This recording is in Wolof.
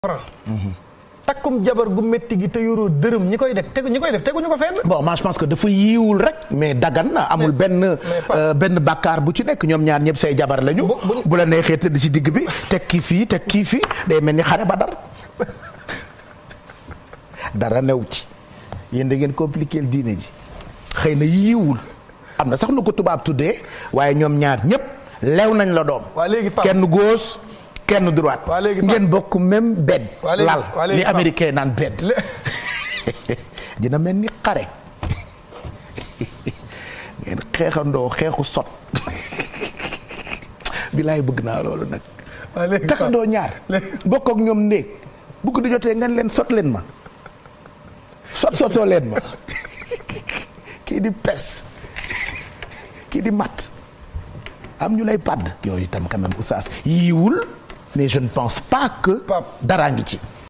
franc takkum jabar gu métti gi te yoroo dërëm ñi koy def tegu ñi koy def teguñu ko fenn bon man je pense que dafa yiiwul rek mais dagan na amul benn pas- benn bàkkaar bu ci nekk ñoom ñaar ñëpp say jabar lañu Bu- bu- bu la neexee tëdd ci digg bi teg kii fii teg kii fii day mel ni xare ba dar dara new ci yéen da ngeen compliqué diine ji xëy na yiiwul am na sax nu ko tubaab tuddee waaye ñoom ñaar ñëpp lew nañ la doom waa léegi Pape kenn gauche kenn droite Waa léegi Pape- ngeen bokk même bed Waa léegi- lal waa léegi li Pape- américain naan bed lé- dina mel ni xare ngeen xeexandoo xeexu sot bilaay bëgg naa loolu nag waa léegi takkandoo Pape- ñaar léegi- bokk ak ñoom néeg bu ko di jotee ngeen leen sot leen ma sot sotoo leen ma kii di pes kii di mat am ñu lay padd yooyu itam quand même oustaz yiiwul mais je ne pense pas que Pape. daraa ngi ci